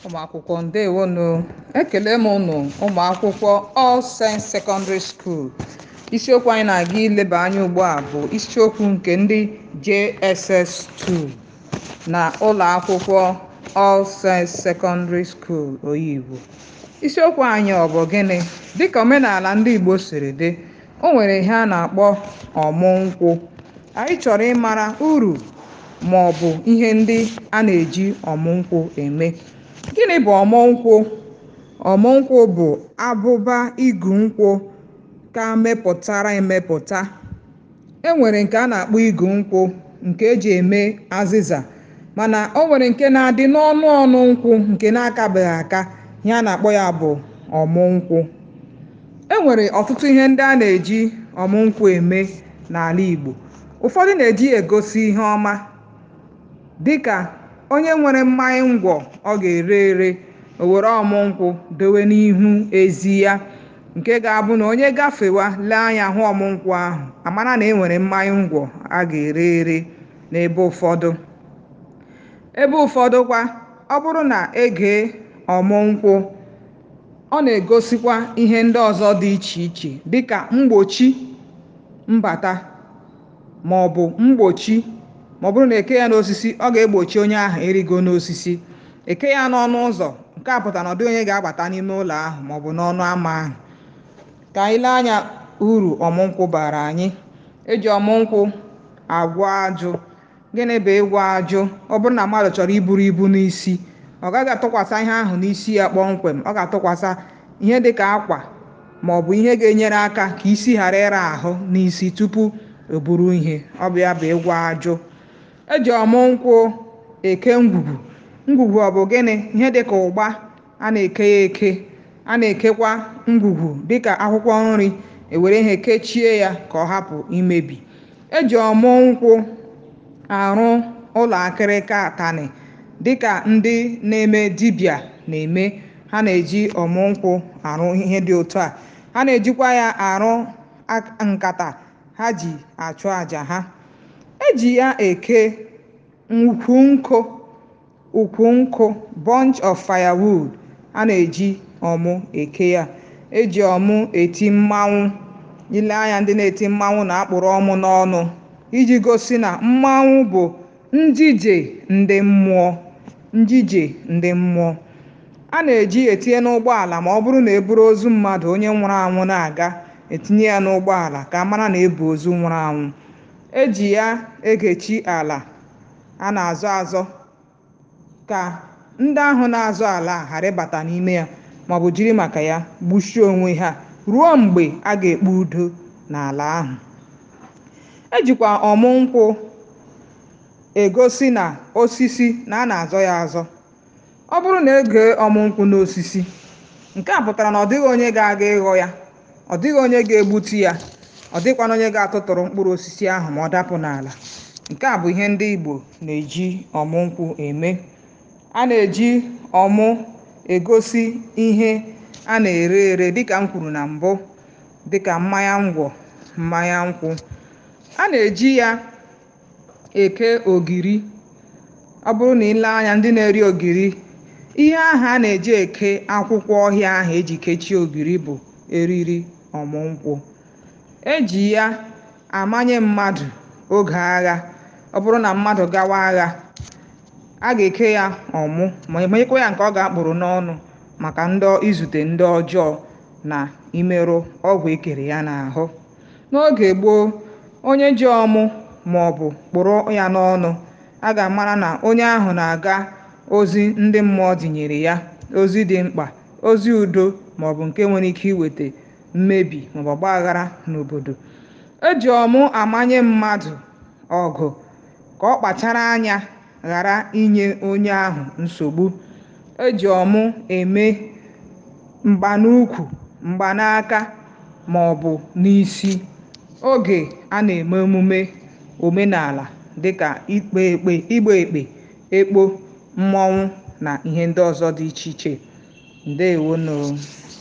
ụmụakwụkwọ ǹdewonụ ekèle m ụnụ ụmụakwụkwọ All Saints Secondary School isiokwu anyị na-aga ileba anya ugbu a bụ isiokwu nke ndị JSS2 na ụlọ akwụkwọ All Saints Secondary School Oyigbo isiokwu anyị ọ bụ gịnị dịka omenala ndị Igbo siri dị o nwere ihe a na-akpọ ọmụ nkwụ anyị chọrọ ịmara uru ma ọ bụ ihe ndị a na-eji ọmụ nkwụ eme gịnị bụ ọmụ nkwụ ọmụ nkwụ bụ abụba igu nkwụ ka mepụtara emepụta e nwere nke a na-akpọ igu nkwụ nke eji eme azịza mana o nwere nke na-adị n'ọnụ ọnụ nkwụ nke na-akabeghị aka ihe a na-akpọ ya bụ ọmụ nkwụ e nwere ọtụtụ ihe ndị a na-eji ọmụ nkwụ eme n'ala Igbo ụfọdụ na-eji egosi ihe ọma dịka onye nwere mmanya ngwọ ọ ga-ere ere o were ọmụ nkwụ dowe n'ihu ezi ya nke ga-abụ na onye gafewa lee anya hụ ọmụ nkwụ ahụ amara na e nwere mmanya ngwọ a ga-ere ere n'ebe ụfọdụ ebe ụfọdụ kwa ọ bụrụ na egee ọmụ nkwụ ọ na-egosikwa ihe ndị ọzọ dị iche iche dịka mgbochi mbata ma ọ bụ mgbochi ma ọ bụrụ na eke ya n'osisi ọ ga-egbochi onye ahụ ịrịgo n'osisi eke ya n'ọnụ ụzọ nke a pụtara na ọ dịghị onye ga-abata n'ime ụlọ ahụ ma ọ bụ n'ọnụ ámá ahụ ka anyị lee anya uru ọmụ nkwụ bara anyị eji ọmụ nkwụ agwọ ajụ gịnị bụ ịgwọ ajụ ọ bụrụ na mmadụ chọrọ iburu ibu n'isi ọ gaghị atụkwasị ihe ahụ n'isi ya kpọmkwem ọ ga-atụkwasị ihe dịka akwa ma ọ bụ ihe ga-enyere aka ka isi ghara ịra ahụ n'isi tupu o buru ihe ọ bụ ya bụ ịgwọ ajụ eji ọmụ nkwụ eke ngwugwu ngwugwu ọ bụ gịnị ihe dịka ụgba a na-eke ya eke a na-ekekwa ngwugwu dịka akwụkwọ nri ewere ihe kechie ya ka ọ hapụ imebi eji ọmụ nkwụ arụ ụlọ akịrịka atanị dịka ndị na-eme dibịa na-eme ha na-eji ọmụ nkwụ arụ ihe dị otu a ha na-ejikwa ya arụ nkata ha ji achụ àjà ha eji ya eke ukwu nkụ ukwu nkụ bunch of firewood a na-eji ọmụ eke ya eji ọmụ eti mmanwụ ile anya ndị na-eti mmanwụ na-akpụrụ ọmụ n'ọnụ iji gosi na mmanwụ bụ njije ndị mmụọ njije ndị mmụọ a na-eji etinye n'ụgbọala ma ọ bụrụ na eburu ozu mmadụ onye nwụrụ anwụ na-aga etinye ya n'ụgbọala ka a mara na ebu ozu nwụrụ anwụ eji ya egechi ala a na-azọ azọ ka ndị ahụ na-azọ ala ghara ịbata n'ime ya ma ọ bụ jiri maka ya gbuchie onwe ha ruo mgbe a ga-ekpe udo n'ala ahụ ejikwa ọmụ nkwụ egosi na osisi na a na-azọ ya azọ ọ bụrụ na egee ọmụ nkwụ n'osisi nke a pụtara na ọ dịghị onye ga-aga ịghọ ya ọ dịghị onye ga-egbutu ya ọ dịkwana onye ga-atụtụrụ mkpụrụ osisi ahụ ma ọ dapụ n'ala nke a bụ ihe ndị Igbo na-eji ọmụ nkwụ eme a na-eji ọmụ egosi ihe a na-ere ere dịka m kwuru na mbụ dịka mmanya ngwọ mmanya nkwụ a na-eji ya eke ogiri ọ bụrụ na ile anya ndị na-eri ogiri ihe ahụ a na-eji eke akwụkwọ ọhịa ahụ eji kechie ogiri bụ eriri ọmụ nkwụ eji ya amanye mmadụ oge agha ọ bụrụ na mmadụ gawa agha a ga-eke ya ọmụ ma emekwa ya nke ọ ga-akpụrụ n'ọnụ maka ndị izute ndị ọjọọ na imerụ ọgwụ ekere ya n'ahụ n'oge gboo onye ji ọmụ ma ọ bụ kpụrụ ya n'ọnụ a ga-amara na onye ahụ na-aga ozi ndị mmụọ dinyere ya ozi dị mkpa ozi udo ma ọ bụ nke nwere ike iweta mmebi maọbụ ọgba aghara n'obodo eji ọmụ amanye mmadụ ọgụ ka ọ kpachara anya ghara inye onye ahụ nsogbu eji ọmụ eme mgbanukwu mgbanaka ma ọ bụ n'isi oge a na-eme emume omenala dịka ikpe ekpe igba ekpe ekpo mmọnwụ na ihe ndị ọzọ dị iche iche ndewonu